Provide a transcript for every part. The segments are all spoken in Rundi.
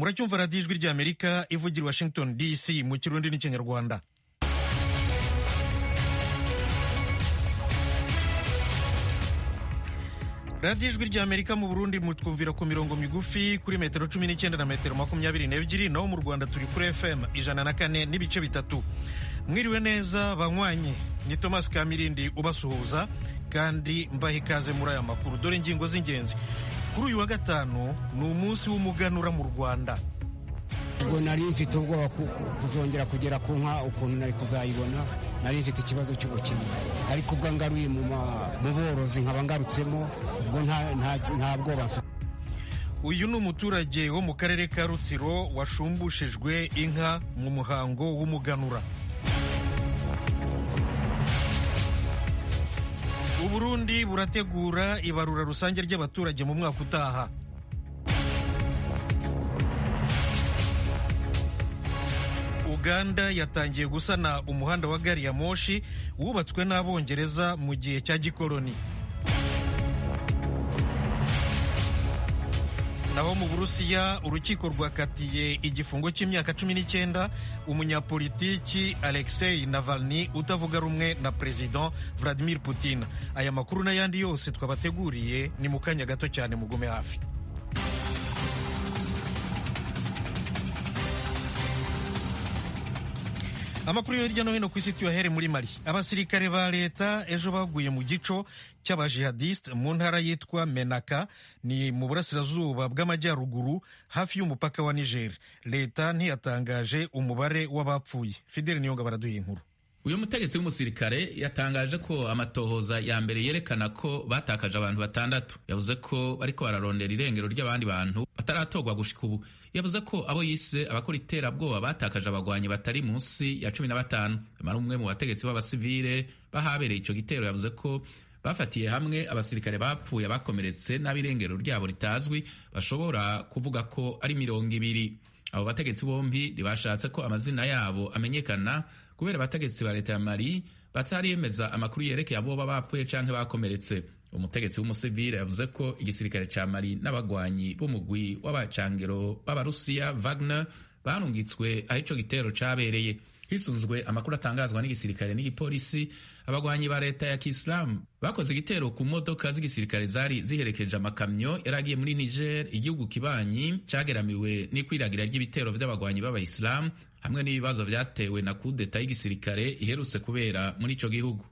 muracyumva radiyo ijwi ry'amerika ivugira washington dc mu kirundi n'ikinyarwanda radiyo ijwi ry'amerika mu burundi mutwumvira ku mirongo migufi kuri metero cumi n'icyenda na metero makumyabiri n'ebyiri naho mu rwanda turi kuri fm ijana na kane n'ibice bitatu mwiriwe neza banywanyi ni thomas kamirindi ubasuhuza kandi mbaha ikaze muri aya makuru dore ingingo z'ingenzi kuri uyu wa gatanu ni umunsi w'umuganura mu rwanda ubwo nari mfite ubwoba kuzongera kugera ku nka ukuntu nari kuzayibona nari mfite ikibazo cy'ubukene ariko ubwo ngaruye mu borozi nkaba ngarutsemo ubwo nta bwoba mfite uyu ni umuturage wo mu karere ka rutsiro washumbushijwe inka mu muhango w'umuganura uburundi burategura ibarura rusange ry'abaturage mu mwaka utaha uganda yatangiye gusana umuhanda wa gari ya moshi wubatswe n'abongereza mu gihe cya gikoloni naho mu burusiya urukiko rwakatiye igifungo cy'imyaka cumi n'icyenda umunyapolitiki alexei navalny utavuga rumwe na perezida vladimir putin aya makuru n'ayandi yose twabateguriye ni mu kanya gato cyane mugume hafi amakuru yo hirya no hino ku isi tuyahere muri mali abasirikare ba leta ejo baguye mu gico cy'abajihadiste mu ntara yitwa menaka ni mu burasirazuba bw'amajyaruguru hafi y'umupaka wa niger leta ntiyatangaje umubare w'abapfuye fideli niyonga baraduha inkuru uyu mutegetsi w'umusirikare yatangaje ko amatohoza ya mbere yerekana ko batakaje abantu batandatu yavuze ko bariko bararondera irengero ry'abandi bantu bataratorwa gushika ubu yavuze ko abo yise abakora iterabwoba batakaje abagwanyi batari munsi ya cumi na batanu amara umwe mu bategetsi b'abasivile bahabereye ico gitero yavuze ko bafatiye hamwe abasirikare bapfuye abakomeretse n'ab'irengero ryabo ritazwi bashobora kuvuga ko ari mirongo ibiri abo bategetsi bombi ntibashatse ko amazina yabo amenyekana kubera abategetsi ba leta ya mali batariyemeza amakuru yerekeye aboba bapfuye canke bakomeretse umutegetsi w'umusivile yavuze ko igisirikare ca mali n'abagwanyi b'umugwi w'abacangero b'abarusiya wagner barungitswe aho ico gitero cabereye hisunzwe amakuru atangazwa n'igisirikare n'igipolisi abagwanyi ba leta ya kisilamu bakoze igitero ku modoka z'igisirikare zari ziherekeje amakamyo yari agiye muri niger igihugu kibanyi cageramiwe n'ikwiragira ry'ibitero vy'abagwanyi b'abayisilamu hamwe n'ibibazo vyatewe na kudeta y'igisirikare iherutse kubera muri ico gihugu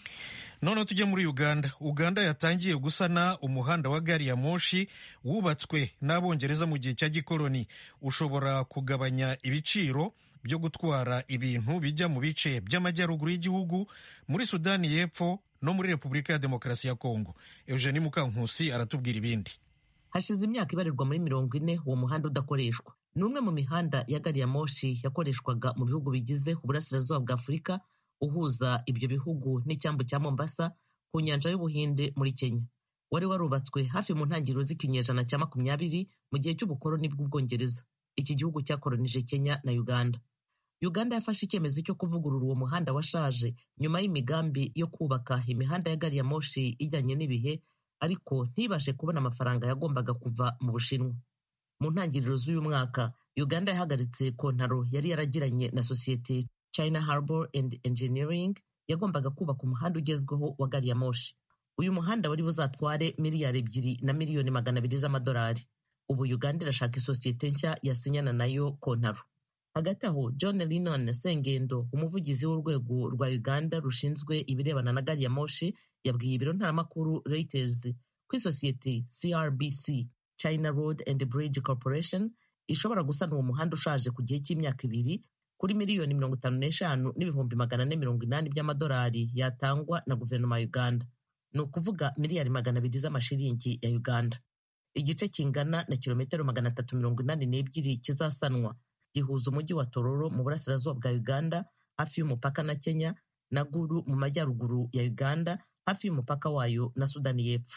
noneho tujye muri uganda uganda yatangiye gusana umuhanda wa gari ya moshi wubatswe n'abongereza mu gihe cya gikoloni ushobora kugabanya ibiciro byo gutwara ibintu bijya mu bice by'amajyaruguru y'igihugu muri sudani y'epfo no muri repubulika ya demokarasi ya kongo eugenie mukankusi aratubwira ibindi hashize imyaka ibarirwa muri mirongo ine uwo muhanda udakoreshwa ni umwe mu mihanda ya gari ya moshi yakoreshwaga mu bihugu bigize uburasirazuba bwa afurika uhuza ibyo bihugu n'icyambu cya mombasa ku nyanja y'ubuhinde muri kenya wari warubatswe hafi mu ntangiriro z'ikinyejana cya makumyabiri mu gihe cy'ubukoloni bw'ubwongereza iki gihugu cyakolonije kenya na uganda uganda yafashe icyemezo cyo kuvugurura uwo muhanda washaje nyuma y'imigambi yo kubaka imihanda ya gari ya moshi ijyanye n'ibihe ariko ntibashe kubona amafaranga yagombaga kuva mu bushinwa mu ntangiriro z'uyu mwaka uganda yahagaritse kontaro yari yaragiranye na sosiyete china harbour and engineering yagombaga kubaka umuhanda ugezweho wa gari ya moshi uyu muhanda wari buzatware miliyari ebyiri na miliyoni magana abiri z'amadolari ubu uganda irashaka isosiyete nshya yasinyana nayo kontaro hagati aho john linon sengendo umuvugizi w'urwego rwa uganda rushinzwe ibirebana na gari ya moshi yabwiye ibiro ntaramakuru reuters ko isosiyete crbc china road and bridge corporation ishobora gusana uwo muhanda ushaje ku gihe cy'imyaka ibiri kuri miliyoni mirongo itanu n'eshanu n'ibihumbi magana ane mirongo inani by'amadolari yatangwa na guverinoma ya uganda ni ukuvuga miliyari magana abiri z'amashiringi ya uganda igice kingana na kilometero magana atatu mirongo inani n'ebyiri kizasanwa gihuza umujyi wa tororo mu burasirazuba bwa uganda hafi y'umupaka na kenya na guru mu majyaruguru ya uganda hafi y'umupaka wayo na sudani y'epfo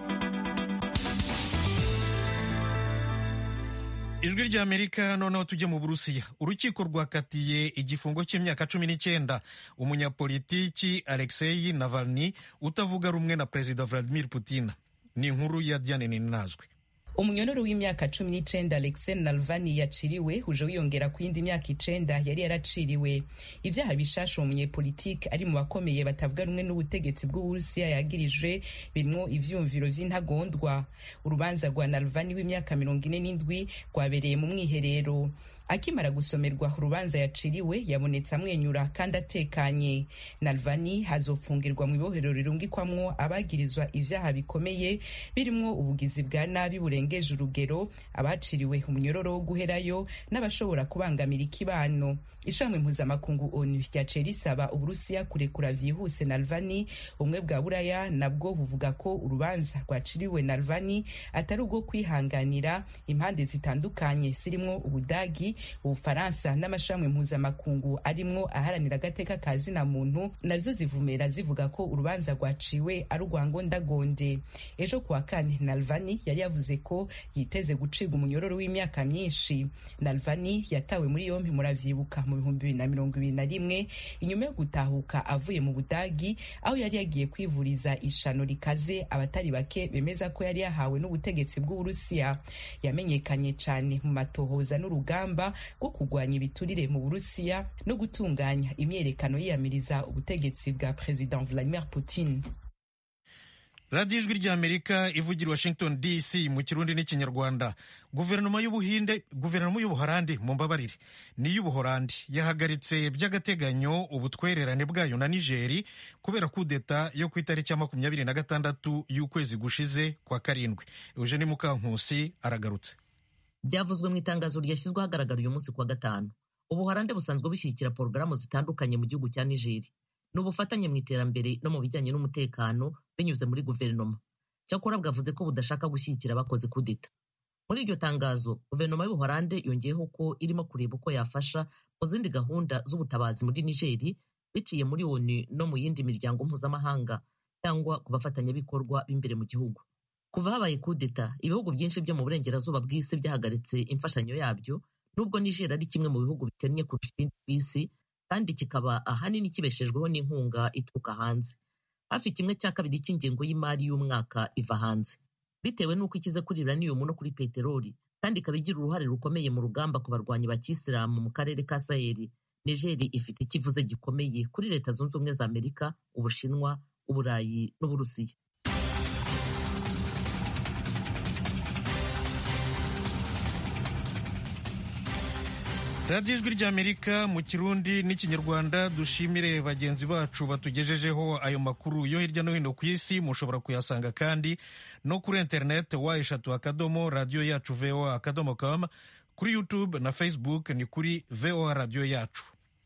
ijwi ry'amerika noneho tujye mu burusiya urukiko rwakatiye igifungo cy'imyaka cumi n'icyenda umunyapolitiki alexei navalny utavuga rumwe na perezida vladimir putin ni inkuru ya diane ninazwe umunyororo w'imyaka cumi n'icenda alexei nalvani yaciriwe uje wiyongera ku yindi myaka icenda yari yaraciriwe ivyaha bishasha uwo munyepolitike ari mu bakomeye batavuga rumwe n'ubutegetsi bw'uburusiya yagirijwe birimwo ivyumviro vy'intagondwa urubanza rwa nalvani w'imyaka mirongo ine n'indwi rwabereye mu mwiherero akimara gusomerwa urubanza yaciriwe yabonetse amwenyura kandi atekanye nalvani hazofungirwa mu ibohero rirungikwamwo abagirizwa ivyaha bikomeye birimwo ubugizi bwa nabi burengeje urugero abaciriwe umunyororo wo guherayo n'abashobora kubangamira ikibano ishami mpuzamakungu onu ryaciye risaba uburusiya kurekura vyihuse nalvani ubumwe bwa buraya nabwo buvuga ko urubanza rwaciriwe nalvani atari ubwo kwihanganira impande zitandukanye zirimwo ubudagi ubufaransa n'amashami mpuzamakungu arimwo aharanira agateka ka zina muntu nazo zivumera zivuga ko urubanza rwaciwe ari urwa ngondagonde ejo kuwa kane nalvani yari yavuze ko yiteze gucibwa umunyororo w'imyaka myinshi nalvani yatawe muri yompi muravyibuka mu bihumbi bibiri na mirongo ibiri na rimwe inyuma yo gutahuka avuye mu budagi aho yari yagiye kwivuriza ishano rikaze abatari bake bemeza ko yari yahawe n'ubutegetsi bw'uburusiya yamenyekanye cane mu matohoza n'urugamba rwo kurwanya ibiturire mu burusiya no gutunganya imyerekano yiyamiriza ubutegetsi bwa perezida vladimir putin radiyo ijwi ry'amerika ivugira washington dc mu kirundi n'ikinyarwanda guverinoma y'ubuhinde guverinoma y'ubuhorandi mu mbabarire n'iy'ubuhorandi yahagaritse by'agateganyo ubutwererane bwayo na nigeri kubera kudeta yo ku itariki ya makumyabiri na gatandatu y'ukwezi gushize kwa karindwi eugene mukankusi aragarutse byavuzwe mu itangazo ryashyizwe ahagaragara uyu munsi kuwa gatanu ubuhorande busanzwe bushyigikira porogaramu zitandukanye mu gihugu cya nigeri ni ubufatanye mu iterambere no mu bijyanye n'umutekano binyuze muri guverinoma cyakora bwavuze ko budashaka gushyigikira abakoze kudeta muri iryo tangazo guverinoma y'ubuhorande yongeyeho ko irimo kureba uko yafasha mu zindi gahunda z'ubutabazi muri nigeri biciye muri onu no mu yindi miryango mpuzamahanga cyangwa ku bafatanyabikorwa b'imbere mu gihugu kuva habaye kudeta ibihugu byinshi byo mu burengerazuba bw'isi byahagaritse imfashanyo yabyo nubwo nigeri ari kimwe mu bihugu bikennye kurusha ibindi ku isi kandi kikaba ahanini kibeshejweho n'inkunga ituruka hanze hafi kimwe cya kabiri cy'ingengo y'imari y'umwaka iva hanze bitewe n'uko ikize kuri uranium no kuri peteroli kandi ikaba igira uruhare rukomeye mu rugamba ku barwanyi ba kisilamu mu karere ka saheli nigeri ifite ikivuze gikomeye kuri leta zunze ubumwe za amerika ubushinwa uburayi n'uburusiya radiyo ijwi ry'amerika mu kirundi n'ikinyarwanda dushimire bagenzi bacu batugejejeho ayo makuru yo hirya no hino ku isi mushobora kuyasanga kandi no kuri interineti wa eshatu akadomo radiyo yacu voa akadomo com kuri youtube na facebook ni kuri voa radiyo yacu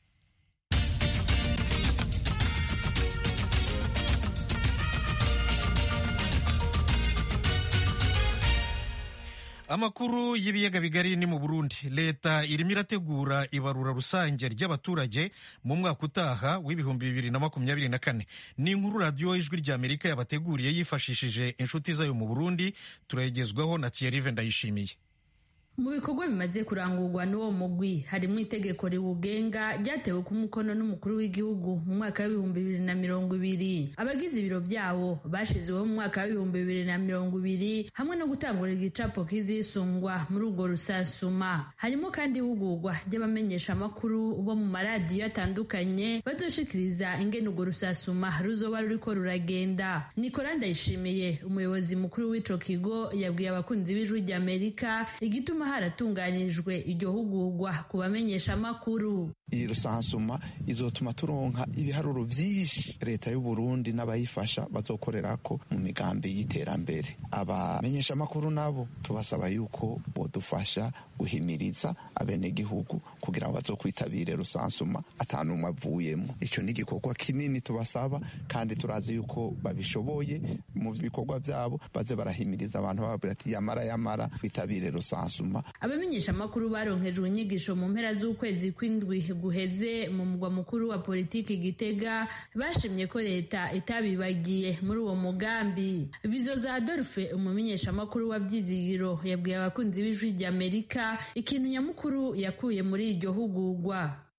amakuru y'ibiyaga bigari ni mu burundi leta irimo irategura ibarura rusange ry'abaturage mu mwaka utaha w'ibihumbi bibiri na makumyabiri na kane ni inkuru radiyo ijwi ry'amerika yabateguriye yifashishije inshuti zayo mu burundi turayigezwaho na thierry ndayishimiye mu bikorwa bimaze kurangurwa n'uwo mugwi harimo itegeko riwugenga ryatewe ku mukono n'umukuru w'igihugu mu mwaka w'ibihumbi bibiri na mirongo ibiri abagize ibiro byawo bashyizweho mu mwaka w'ibihumbi bibiri na mirongo ibiri hamwe no gutangura igicapo kizisungwa muri urwo rusansuma harimo kandi ihugurwa ry'abamenyesha amakuru bo mu maradiyo atandukanye bazoshikiriza ingene urwo rusasuma ruzoba ruriko ruragenda nikora ndayishimiye umuyobozi mukuru w'ico kigo yabwiye abakunzi b'ijwi ry'amerika igituma haratunganijwe iryo hugurwa ku bamenyesha amakuru iyi rusansuma izotuma turonka ibiharuro vyinshi leta y'u Burundi n'abayifasha bazokorerako mu migambi y'iterambere abamenyesha amakuru nabo tubasaba yuko bodufasha guhimiriza abenegihugu kugira ngo bazokwitabire rusansuma atanumwe avuyemo ico ni igikorwa kinini tubasaba kandi turazi yuko babishoboye mu bikorwa vyabo baze barahimiriza abantu bababwira ati yamara yamara twitabire rusansuma abamenyesha amakuru baronkejwe inyigisho mu mpera z'ukwezi kw'indwi guheze mu mugwa mukuru wa politiki gitega bashimye ko leta itabibagiye muri uwo mugambi bizoza adolphe umumenyesha amakuru wa byizigiro yabwiye abakunzi b'ijwi ry'amerika ikintu nyamukuru yakuye muri iryo hugurwa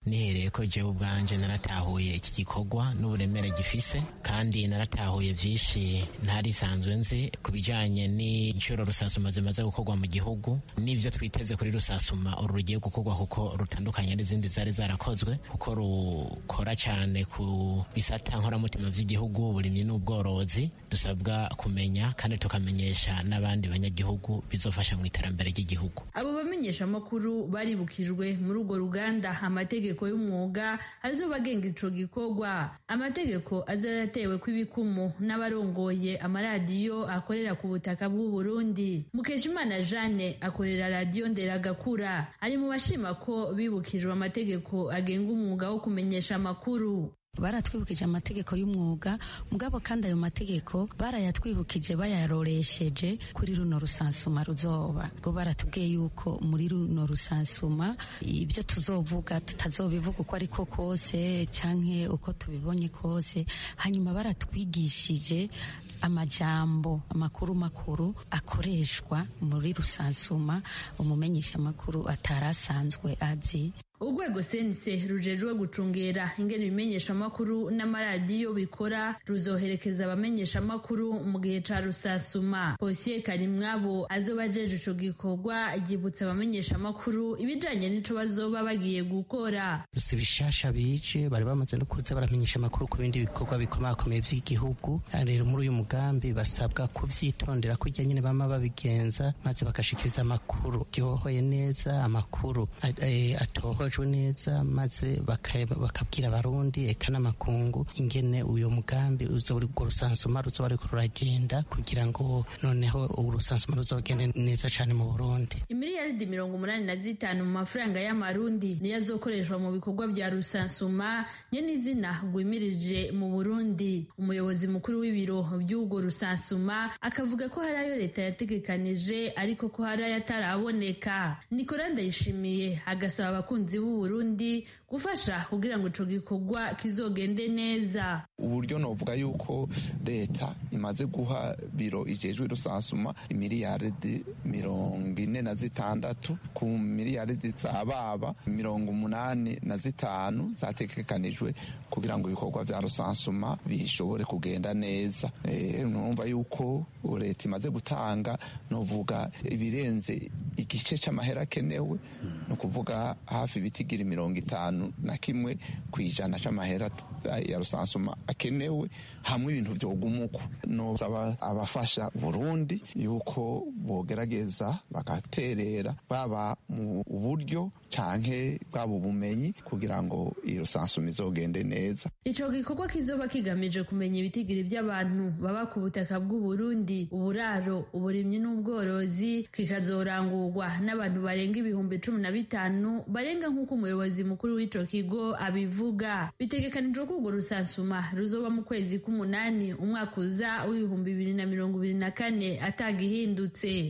nihereye ko jewe ubwanje naratahuye iki gikorwa n'uburemere gifise kandi naratahuye vyinshi ntarisanzwe nzi ku bijanye n'inshuro rusasuma zimaze gukorwa mu gihugu n'ivyo twiteze kuri rusasuma uru rugiye gukorwa kuko rutandukanye n'izindi zari zarakozwe kuko rukora cyane ku bisata nkoramutima vy'igihugu uburimyi n'ubworozi dusabwa kumenya kandi tukamenyesha n'abandi banyagihugu bizofasha mu iterambere ry'igihugu abo bamenyesha amakuru baribukijwe muri urwo ruganda amategeko y'umwuga azoba agenga ico gikorwa amategeko azaratewe kw'ibikumu n'abarongoye amaradiyo akorera ku butaka bw'u Burundi Mukeshimana Jeanne akorera radiyo Nderagakura ari mu bashima ko bibukijwe amategeko agenga umwuga wo kumenyesha amakuru baratwibukije amategeko y'umwuga mugabo kandi ayo mategeko barayatwibukije bayaroresheje kuri runo rusansuma ruzoba ngo baratubwiye yuko muri runo rusansuma ibyo tuzovuga tutazobivuga uko ariko kose canke uko tubibonye kose hanyuma baratwigishije amajambo amakuru makuru akoreshwa muri rusansuma umumenyesha amakuru atarasanzwe azi urwego sense rujejwe gucungera ingene ibimenyesha amakuru n'amaradiyo bikora ruzoherekeza abamenyesha amakuru mu gihe ca rusasuma posiye karimwabo azoba ajeje ico gikorwa yibutsa abamenyesha amakuru ibijanye n'ico bazoba bagiye gukora si bishasha bije bari bamaze no kuza baramenyesha amakuru ku bindi bikorwa bikomakomeye vy'igihugu rero muri uyu mugambi basabwa kuvyitondera kurya nyene bama babigenza maze bakashikiriza amakuru ryohoye neza amakuru atoho bajwe neza maze bakabwira abarundi eka n'amakungu ingene uyo mugambi urwo rusansuma ruzoba ruriko ruragenda kugira ngo noneho urusansuma ruzogende neza cane mu burundi imiliyaridi mirongo umunani na zitanu mu mafaranga y'amarundi niyo azokoreshwa mu bikorwa vya rusansuma nyene izina rwimirije mu burundi umuyobozi mukuru w'ibiro vy'urwo rusansuma akavuga ko hari ayo leta yategekanije ariko ko hari ayataraboneka nikora ndayishimiye agasaba abakunzi b'u Burundi gufasha kugira ngo ico gikorwa kizogende neza uburyo novuga yuko leta imaze guha biro ijejwe rusansuma imiliyaridi mirongo ine na zitandatu ku miliyaridi za baba mirongo umunani na zitanu zategekanijwe kugira ngo ibikorwa vya rusansuma bishobore kugenda neza e, numva yuko leta imaze gutanga novuga ibirenze igice c'amahera akenewe ni ukuvuga hafi ibitigira mirongo itanu na kimwe ku ijana c'amahera ya rusansuma akenewe hamwe ibintu vyogumuko nosaba abafasha Burundi yuko bogerageza bagaterera baba mu buryo canke bwaba ubumenyi kugira ngo iyi rusansuma izogende neza ico gikorwa kizoba kigamije kumenya ibitigiri vy'abantu baba ku butaka bw'u Burundi uburaro uburimyi n'ubworozi kikazorangurwa n'abantu barenga ibihumbi cumi na bitanu barenga nk'uko umuyobozi mukuru w'ico kigo abivuga bitegekanijwe ko urwo rusansuma ruzoba mu kwezi k'umunani umwaka uza w'ibihumbi bibiri na mirongo ibiri na kane atagihindutse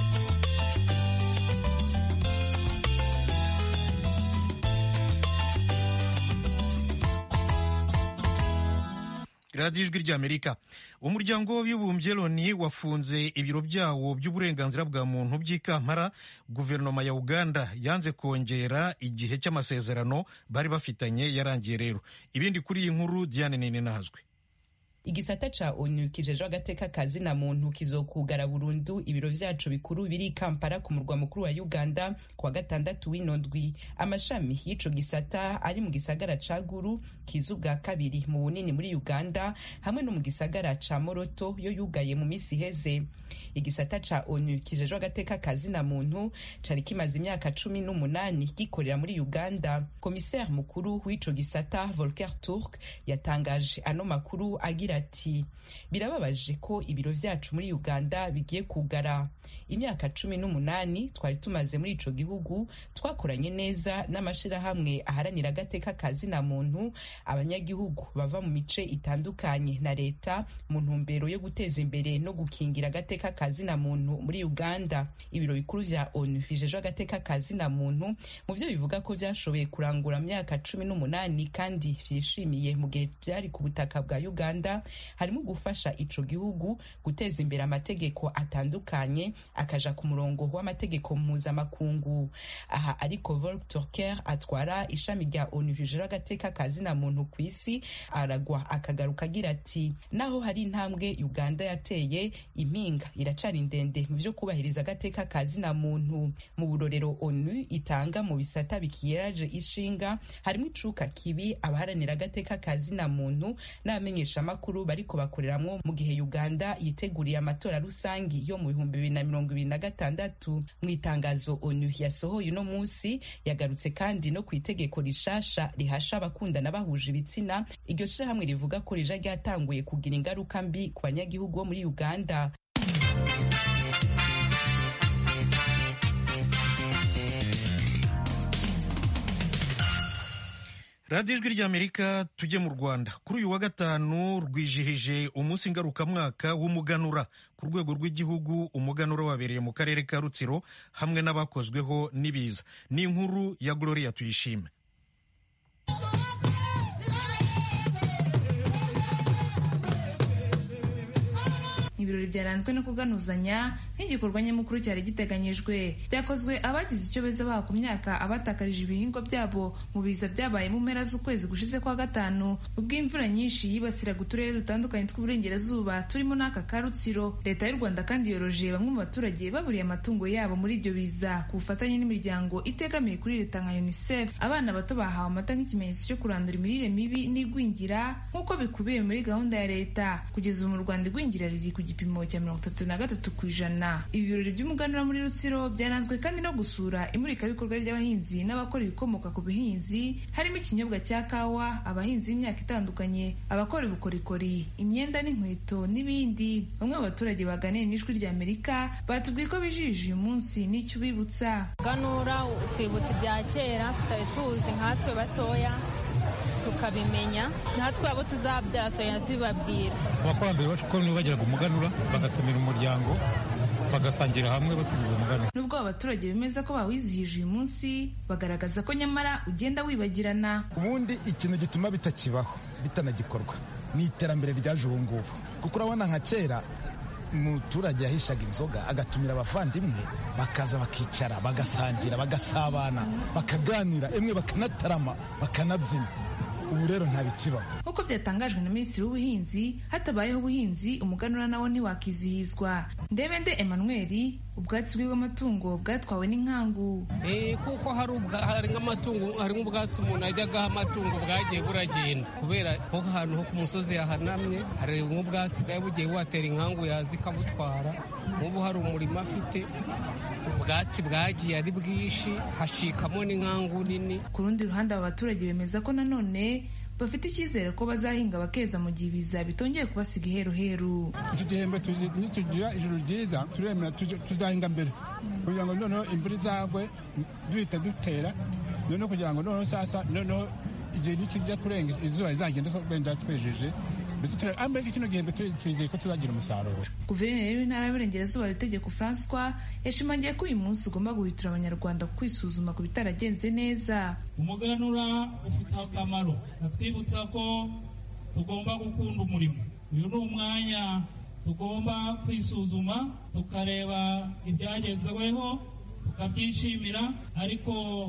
radiyo ijwi ry'amerika umuryango w'abibumbye loni wafunze ibiro byawo by'uburenganzira bwa muntu by'i kampala guverinoma ya uganda yanze kongera igihe cy'amasezerano bari bafitanye yarangiye rero ibindi kuri iyi nkuru diane nini nahazwe igisata ca onu kijejwe agateka kazi na muntu kizokugara burundu ibiro vyacu bikuru biri kampala ku murwa mukuru wa uganda kuwa gatandatu w'ino ndwi amashami y'ico gisata ari mu gisagara ca guru kiza ubwa kabiri mu bunini muri uganda hamwe no mu gisagara ca moroto yo yugaye mu misi iheze igisata ca onu kijejwe agateka kazi na muntu cari kimaze imyaka cumi n'umunani gikorera muri uganda komiseri mukuru w'ico gisata volker turk yatangaje ano makuru agira ati birababaje ko ibiro vyacu muri uganda bigiye kugara imyaka cumi n'umunani twari tumaze muri ico gihugu twakoranye neza n'amashirahamwe aharanira agateka kazi na muntu abanyagihugu bava mu mice itandukanye na leta mu ntumbero yo guteza imbere no gukingira agateka kazi na muntu muri uganda ibiro bikuru vya onu bijejwe agateka kazi na muntu mu vyo bivuga ko vyashoboye kurangura myaka cumi n'umunani kandi vyishimiye mu gihe vyari ku butaka bwa uganda harimo gufasha ico gihugu guteza imbere amategeko atandukanye akaja ku murongo w'amategeko mpuzamakungu aha ariko Volker Turker atwara ishami rya ONU rijejwe agateka ka zina muntu ku isi aragwa akagaruka agira ati naho hari intambwe Uganda yateye impinga iracari ndende mu vyo kubahiriza agateka ka zina muntu mu burorero ONU itanga mu bisata bikiyeraje ishinga harimo icuka kibi abaharanira agateka ka zina muntu n'abamenyesha amakuru bariko bakoreramwo mu gihe Uganda yiteguriye amatora rusangi yo mu bihumbi bibiri na mirongo ibiri na gatandatu mu itangazo ONU yasohoye uno munsi yagarutse kandi no ku itegeko rishasha rihasha abakundana bahuje ibitsina iryo shirahamwe rivuga ko rija ryatanguye kugira ingaruka mbi ku banyagihugu bo muri Uganda radiyo ijwi ry'amerika tujye mu rwanda kuri uyu wa gatanu rwijihije umunsi ngarukamwaka w'umuganura ku rwego rw'igihugu umuganura wabereye mu karere ka rutsiro hamwe n'abakozweho n'ibiza ni inkuru ya gloria tuyishime ibirori byaranzwe no kuganuzanya nk'igikorwa nyamukuru cyari giteganyijwe byakozwe abagize icyo beza baha ku myaka abatakarije ibihingwa byabo mu biza byabaye mu mpera z'ukwezi gushize kwa gatanu ubwo imvura nyinshi yibasiraga uturere dutandukanye tw'uburengerazuba turimo n'aka ka rutsiro leta y'u rwanda kandi yoroje bamwe mu baturage baburiye amatungo yabo muri ibyo biza ku bufatanye n'imiryango itegamiye kuri leta nka unicef abana bato bahawe amata nk'ikimenyetso cyo kurandura imirire mibi n'igwingira nk'uko bikubiye muri gahunda ya leta kugeza ubu mu rwanda igwingira riri ku gipimo cya mirongo itatu na gatatu ku ijana ibi birori by'umuganura muri rutsiro byaranzwe kandi no gusura imurikabikorwa ry'abahinzi n'abakora ibikomoka ku buhinzi harimo ikinyobwa cya kawa abahinzi b'imyaka itandukanye abakora ubukorikori imyenda n'inkweto n'ibindi bamwe mu baturage baganiriye n'ijwi rya amerika batubwiye ko bijije uyu munsi n'icyo ubibutsa ganura twibutsa ibya kera tutari tuzi nkatwe batoya tukabimenya natwe abo tuzabyasanya tubibabwira abakurambere bacu ko bagiraga umuganura bagatumira umuryango bagasangira hamwe bakiziza umuganura nubwo abaturage bemeza ko bawizihije uyu munsi bagaragaza ko nyamara ugenda wibagirana ubundi ikintu gituma bitakibaho bitanagikorwa ni iterambere ryaje ubu ngubu kuko urabona nka kera umuturage yahishaga inzoga agatumira abavandimwe bakaza bakicara bagasangira bagasabana bakaganira emwe bakanatarama bakanabyina ubu rero ntabikibaho nk'uko byatangajwe na minisitiri w'ubuhinzi hatabayeho ubuhinzi umuganura nawo ntiwakizihizwa ndebende emmanuel ubwatsi bw'amatungo bwatwawe n'inkangu kuko hari nk'amatungo hari nk'ubwatsi umuntu ajyagaho amatungo bwagiye buragenda kubera ko ahantu ho ku musozi yahanamye hari nk'ubwatsi bwari bugiye buhatera inkangu yaza ikabutwara nk'ubu hari umurima afite ubwatsi bwagiye ari bwinshi hacikamo n'inkangu nini ku rundi ruhande aba baturage bemeza ko nanone bafite icyizere ko bazahinga bakeza mu gihe ibiza bitongeye kubasiga iheruheru iki gihembwe nitugira ijoro ryiza turemera tuzahinga mbere kugira ngo noneho imvura izagwe duhita dutera noneho kugira ngo noneho sasa noneho igihe nikijya kurenga izuba rizagenda wenda twejeje mbese kino gihembwe twizeye ko tuzagira umusaruro guverineri w'intara y'uburengerazuba itegeko francois yashimangiye ko uyu munsi ugomba guhitura abanyarwanda kwisuzuma ku bitaragenze neza umuganura ufite akamaro atwibutsa ko tugomba gukunda umurimo uyu ni umwanya tugomba kwisuzuma tukareba ibyagezweho tukabyishimira ariko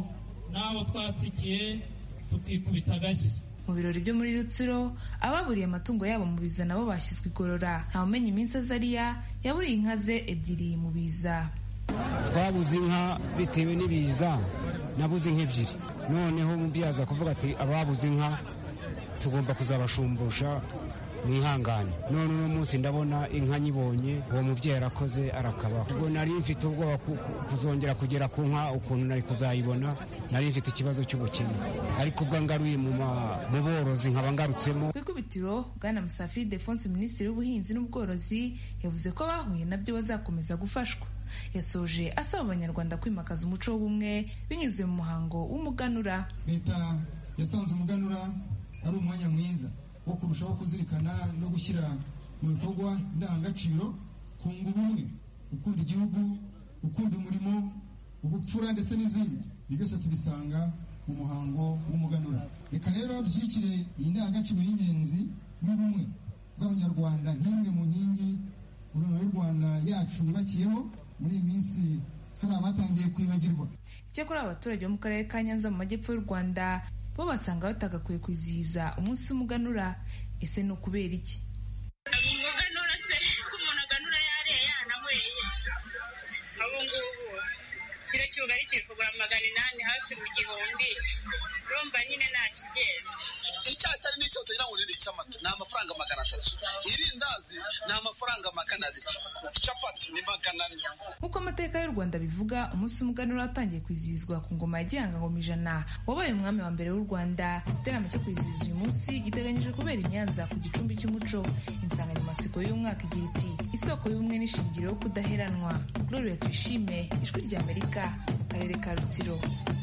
n'abo twatsikiye tukikubita agashyi mu birori byo muri rutsiro ababuriye amatungo yabo mu biza nabo bashyizwe igorora ntawumenya iminsi azariya yaburiye inka ze ebyiri mu biza twabuze inka bitewe n'ibiza nabuze inka ebyiri noneho mubyaza kuvuga ati ababuze inka tugomba kuzabashumbusha mwihangane none uno munsi ndabona inka nyibonye uwo mubyeyi arakoze arakabaho ubwo nari mfite ubwoba kuzongera kugera ku nka ukuntu nari kuzayibona nari mfite ikibazo cy'ubukene ariko ubwo ngaruye mu borozi nkaba ngarutsemo ku ikubitiro bwana musafiri defonse minisitiri w'ubuhinzi n'ubworozi yavuze ko bahuye nabyo bazakomeza gufashwa yasoje asaba abanyarwanda kwimakaza umuco w'ubumwe binyuze mu muhango w'umuganura leta yasanze umuganura ari umwanya mwiza wo kurushaho kuzirikana no gushyira mu bikorwa indangagaciro kunga ubumwe gukunda igihugu gukunda umurimo ubupfura ndetse n'izindi ibi byose tubisanga mu muhango w'umuganura reka rero dushyigikire iyi ndangagaciro y'ingenzi y'ubumwe bw'abanyarwanda nk'imwe mu nkingi guverinoma y'u rwanda yacu yubakiyeho muri iyi minsi hari abatangiye kwibagirwa icyakora abaturage bo mu karere ka nyanza mu majyepfo y'u rwanda bo basanga batagakwiye kwizihiza umunsi w'umuganura ese ni ukubera iki umuganura se ko umuntu aganura yariye yananyweye abo ngubu kiro cy'ubugari kiri kugura magana inani hafi mu gihumbi urumva nyine nta kigenda icyayi cyari n'icyo utagira ngo ni icy'amata ni amafaranga magana atatu irindazi ni amafaranga magana abiri capati ni magana ane nk'uko amateka y'u rwanda bivuga umunsi w'umuganura watangiye kwizihizwa ku ngoma ya gihanga ngoma ijana wabaye umwami wa mbere w'u rwanda igiterane cyo kwizihiza uyu munsi giteganyijwe kubera i nyanza ku gicumbi cy'umuco insanganyamatsiko y'uyu mwaka igira iti isoko y'ubumwe n'ishingiro yo kudaheranwa gloria tuyishime ijwi rya amerika mu karere ka rutsiro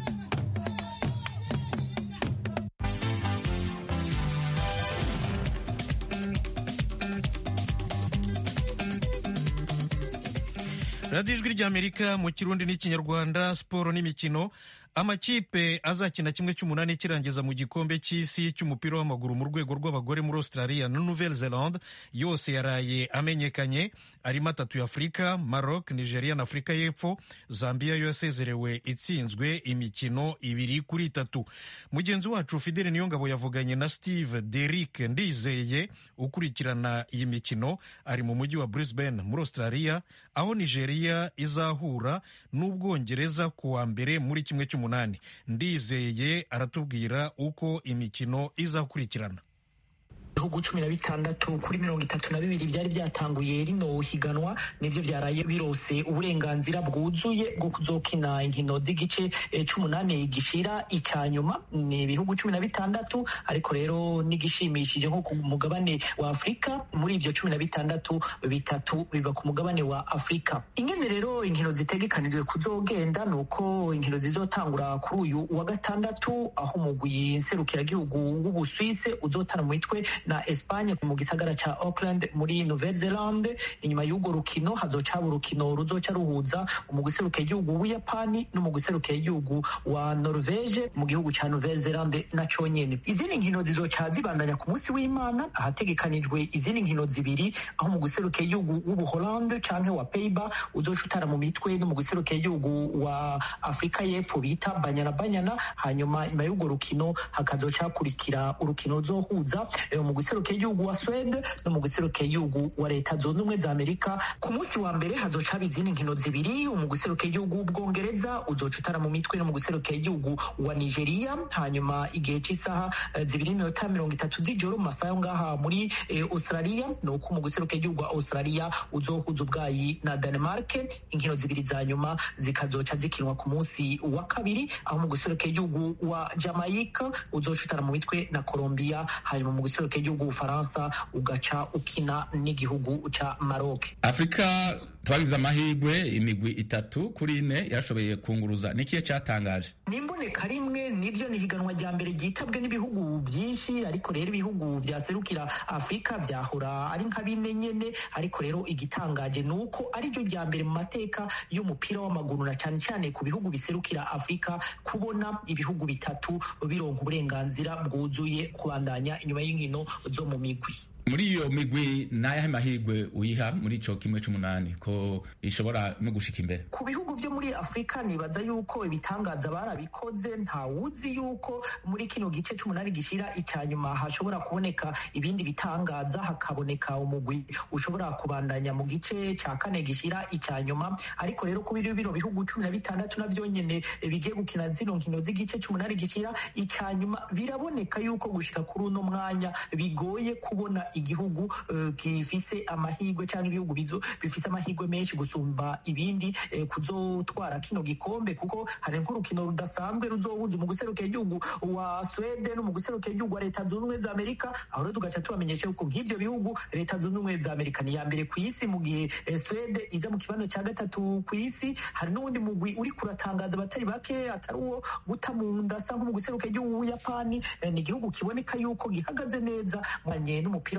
radiyo ijwi ry'amerika mu kirundi n'ikinyarwanda siporo n'imikino amakipe azakina kimwe cy'umunani kirangiza mu gikombe cy'isi cy'umupira w'amaguru mu rwego rw'abagore muri australia na nouvelle zelande yose yaraye amenyekanye arimo atatu ya afurika maroc nigeria na afurika y'epfo zambia yo yasezerewe itsinzwe imikino ibiri kuri itatu mugenzi wacu fidele niyongabo yavuganye na steve derick ndizeye ukurikirana iyi mikino ari mu mujyi wa brisbane muri australia aho nigeria izahura n'ubwongereza ku wa mbere muri kimwe cy'umunani ndizeye aratubwira uko imikino izakurikirana ibihugu cumi na bitandatu kuri mirongo itatu na bibiri byari byatanguye rino higanwa nivyo vyaraye birose uburenganzira bwuzuye bwo kuzokina inkino z'igice c'umunani gishira icya nyuma ni ibihugu cumi na bitandatu ariko rero n'igishimishije nko ku mugabane wa afurika muri ivyo cumi na bitandatu bitatu biba ku mugabane wa afurika ingene rero inkino zitegekanijwe kuzogenda ni uko inkino zizotangura kuri uyu wa gatandatu aho umugwi nserukiragihugu w'ubuswise uzotana mu mitwe na Espagne mu gisagara ca Auckland muri Nouvelle Zelande inyuma y'urwo rukino hazoca urukino ruzoca ruhuza umugwi userukiye igihugu w'Ubuyapani n'umugwi userukiye igihugu wa Norvege mu gihugu ca Nouvelle Zelande na conyene izindi nkino zizoca zibandanya ku munsi w'Imana ahategekanijwe izindi nkino zibiri aho umugwi userukiye igihugu w'Ubuholande canke wa Peiba uzoca utara mu mitwe n'umugwi userukiye igihugu wa Afrika y'Epfo bita Banyana Banyana hanyuma nyuma y'urwo rukino hakazoca hakurikira urukino ruzohuza mu guserukiye igihugu wa Swede no mu guserukiye igihugu wa leta zunze ubumwe za Amerika ku munsi wa mbere hazoca haba izindi nkino zibiri mu guserukiye igihugu w'ubwongereza uzoca utara mu mitwe no mu guserukiye igihugu wa Nigeria hanyuma igihe cy'isaha zibiri n'iminota mirongo itatu z'ijoro mu masaha yo ngaha muri eh, Australia ni uko mu guserukiye igihugu wa Australia uzohuza ubwayi na Denmark inkino zibiri za nyuma zikazoca zikinwa ku munsi wa kabiri aho mu guserukiye igihugu wa Jamaica uzoca utara mu mitwe na Colombia hanyuma mu guserukiye igihugu Ufaransa ugaca ukina n'igihugu ca Maroc. Afrika twagize amahirwe imigwi itatu kuri ine yarashoboye kunguruza nikiye cyatangaje nimboneka rimwe nivyo ni higanwa rya mbere ryitabwe n'ibihugu vyinshi ariko rero ibihugu vyaserukira Afrika vyahora ari nka bine nyene ariko rero igitangaje ni uko ariryo rya mbere mu mateka y'umupira w'amaguru na cane cane ku bihugu biserukira Afrika kubona ibihugu bitatu bironka uburenganzira bwuzuye kubandanya inyuma y'inkino zo mu migwi muri iyo migwi n'ayahe mahirwe uyiha muri ico kimwe c'umunani ko ishobora no gushika imbere ku bihugu vyo muri afurika nibaza yuko ibitangaza barabikoze ntawuzi yuko muri kino gice c'umunani gishira icya nyuma hashobora kuboneka ibindi bitangaza hakaboneka umugwi ushobora kubandanya mu gice ca kane gishira icya nyuma ariko rero kuba bino bihugu cumi na bitandatu navyo nyene bigiye gukina zino nkino z'igice c'umunani gishira icya nyuma biraboneka yuko gushika kuri uno mwanya bigoye kubona igihugu uh, gifise amahirwe cyangwa ibihugu bifise amahirwe menshi gusumba ibindi eh, kuzotwara kino gikombe kuko hari nk'urukino rudasanzwe ruzohuza mu guserukira igihugu wa Sweden no mu guserukira igihugu wa leta zunze ubumwe za Amerika aho rero tugaca tubamenyesha yuko nk'ivyo bihugu leta zunze ubumwe za Amerika ni ya mbere ku isi mu gihe eh, Sweden iza mu kibanza cya gatatu ku isi hari n'uwundi mugwi uri kuratangaza abatari bake atari uwo guta mu nda asa nko mu guserukira igihugu w'Uyapani eh, ni igihugu kiboneka yuko gihagaze neza mwanye n'umupira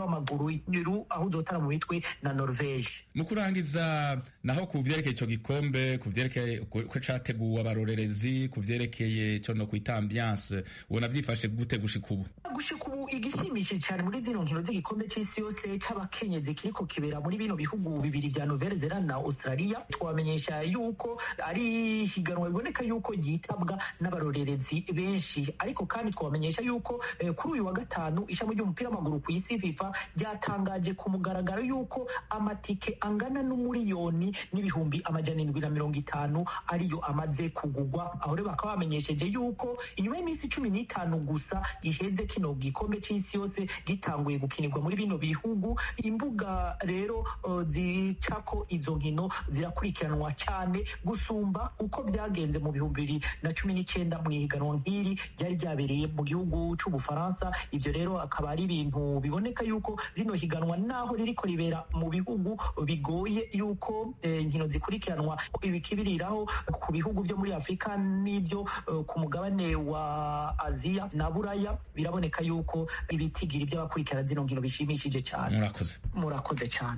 w'amaguru aho uzotara mu mitwe na norvege mu kurangiza naho ku vyerekeye ico gikombe ku vyerekeye ko categuwe abarorerezi ku vyerekeye co no kwita ambiance ubona vyifashe gute gushika ubu gushika ubu igishimishije cyane muri zino nkino z'igikombe c'isi yose c'abakenyezi kiriko kibera muri bino bihugu bibiri vya nouvelle zelande na australia twamenyesha yuko ari higanwa biboneka yuko ryitabwa n'abarorerezi benshi ariko kandi twamenyesha yuko eh, kuri uyu wa gatanu ishami ry'umupira w'amaguru ku isi fifa ryatangaje ku mugaragaro yuko amatike angana n'umuriyoni n'ibihumbi amajana indwi na mirongo itanu ariyo amaze kugugwa aho rero bakaba bamenyesheje yuko inyuma y'iminsi cumi n'itanu gusa iheze kino gikombe c'isi yose gitanguye gukinirwa muri bino bihugu imbuga rero uh, zicako izo nkino zirakurikiranwa cyane gusumba uko byagenze mu bihumbi bibiri na cumi n'icyenda mu ihiganwa nk'iri ryari ryabereye mu gihugu c'ubufaransa ivyo rero akaba ari ibintu biboneka yuko rino higanwa naho ririko ribera mu bihugu bigoye yuko inkino eh, zikurikiranwa ibikibiriraho ku bihugu vyo muri afurika n'ivyo uh, ku mugabane wa aziya na buraya biraboneka yuko ibitigiri vy'abakurikirana zino nkino bishimishije cyane murakoze murakoze cyane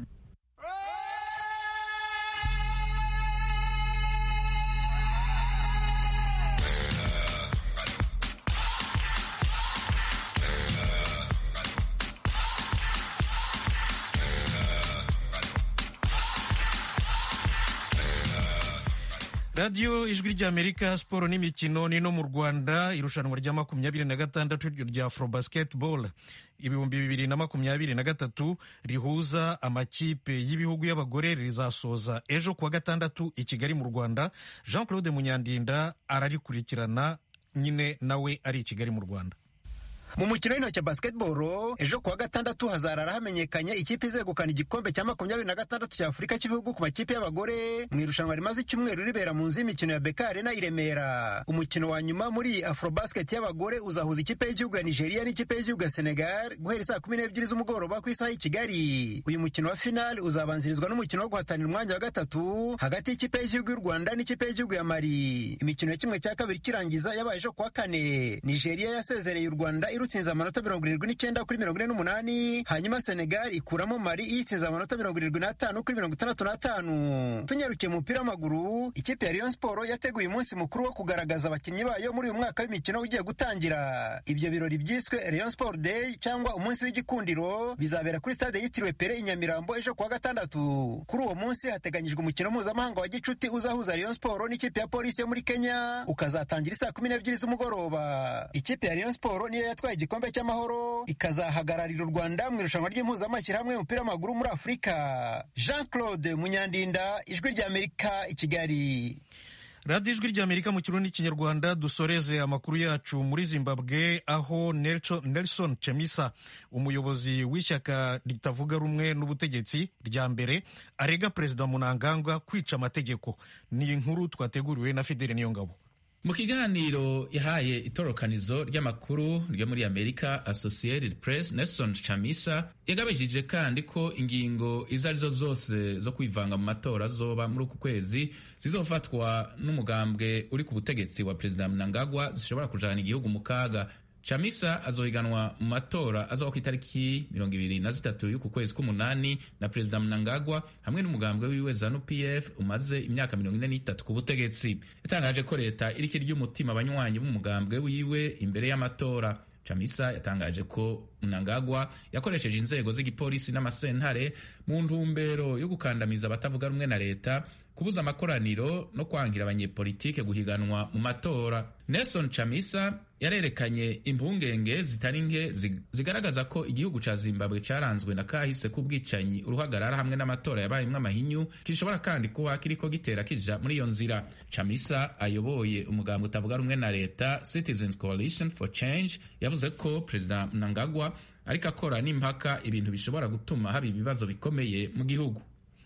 radiyo ijwi ry'amerika siporo n'imikino ni no mu rwanda irushanwa rya makumyabiri na gatandatu rya afro basketball ibihumbi bibiri na makumyabiri na gatatu rihuza amakipe y'ibihugu y'abagore rizasoza ejo kuwa gatandatu i kigali mu rwanda jean claude munyandinda ararikurikirana nyine nawe ari i kigali mu rwanda mu mukino w'intoki basketball ejo kuwa gatandatu hazarara hamenyekanye ikipe izegukana igikombe cya makumyabiri na gatandatu cya afurika cy'ibihugu ku makipe y'abagore mu irushanwa rimaze icyumweru ribera mu nzu y'imikino ya beka arena i remera umukino wa nyuma muri afrobasket y'abagore uzahuza ikipe y'igihugu ya nigeria n'ikipe y'igihugu ya senegal guhera saa kumi n'ebyiri z'umugoroba ku isaha y'i kigali uyu mukino wa final uzabanzirizwa n'umukino wo guhatanira umwanya wa gatatu hagati y'ikipe y'igihugu y'u rwanda n'ikipe y'igihugu ya mali imikino ya kimwe cya kabiri kirangiza yabaye ejo kuwa kane nigeria yasezereye u rwanda irutsinze amanota mirongo irindwi n'icyenda kuri mirongo ine n'umunani hanyuma senegal ikuramo mari iyitsinze amanota mirongo irindwi n'atanu kuri mirongo itandatu n'atanu tunyarukiye mu mupira w'amaguru ikipe ya rayon sport yateguye umunsi mukuru wo kugaragaza abakinnyi bayo muri uyu mwaka w'imikino ugiye gutangira ibyo birori byiswe rayon sport day cyangwa umunsi w'igikundiro bizabera kuri stade yitiriwe pere i nyamirambo ejo kuwa gatandatu kuri uwo munsi hateganyijwe umukino mpuzamahanga wa gicuti uzahuza rayon sport n'ikipe ya polisi yo muri kenya ukazatangira isaa kumi n'ebyiri z'umugoroba ikipe ya rayon sport niyo yatwaye igikombe cy'amahoro ikazahagararira u rwanda mu irushanwa ry'impuzamashyirahamwe y'umupira w'amaguru muri afurika jean claude munyandinda ijwi ry'amerika i kigali radiyo ijwi ry'amerika mu kirundi n'ikinyarwanda dusoreze amakuru yacu muri zimbabwe aho nelson chemisa umuyobozi w'ishyaka ritavuga rumwe n'ubutegetsi rya mbere arega perezida munangagwa kwica amategeko ni inkuru twateguriwe na fideli niyongabo mu kiganiro yahaye itorokanizo ry'amakuru ryo muri amerika associated press nelson chamisa yagabishije kandi ko ingingo izo arizo zose zo kwivanga mu matora zoba muri uku kwezi zizofatwa n'umugambwe uri ku butegetsi wa perezida mnangagwa zishobora kujana igihugu mu kaga chamisa azohiganwa mu matora azoba ku itariki mirongo ibiri na zitatu y'uku kwezi k'umunani na perezida mnangagwa hamwe n'umugambwe wiwe zanu pf umaze imyaka mirongo ine n'itatu ku butegetsi yatangaje ko leta iriko irya umutima abanywanyi b'umugambwe wiwe imbere y'amatora chamisa yatangaje ko mnangagwa yakoresheje inzego z'igipolisi n'amasentare mu ntumbero yo gukandamiza abatavuga rumwe na leta kubuza amakoraniro no kwangira abanyepolitike guhiganwa mu matora nelson chamisa yarerekanye impungenge zitari nke zigaragaza ko igihugu ca zimbabwe caranzwe na kahise k'ubwicanyi uruhagarara hamwe n'amatora yabayemwo amahinyu gishobora kandi kuba kiriko gitera kija muri iyo nzira chamisa ayoboye umugambwe utavuga rumwe na leta citizens coalition for change yavuze ko perezida mnangagwa ariko akora n'impaka ibintu bishobora gutuma haba ibibazo bikomeye mu gihugu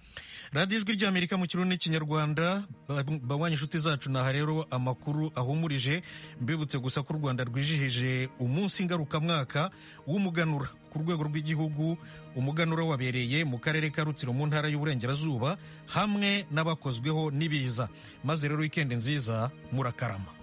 radiyo ijwi ry'amerika mu kirundi n'ikinyarwanda banywa inshuti zacu naha rero amakuru ahumurije mbibutse gusa ko u rwanda rwijihije umunsi ngarukamwaka w'umuganura ku rwego rw'igihugu umuganura wabereye mu karere ka rutsiro mu ntara y'uburengerazuba hamwe n'abakozweho n'ibiza maze rero wikendi nziza murakarama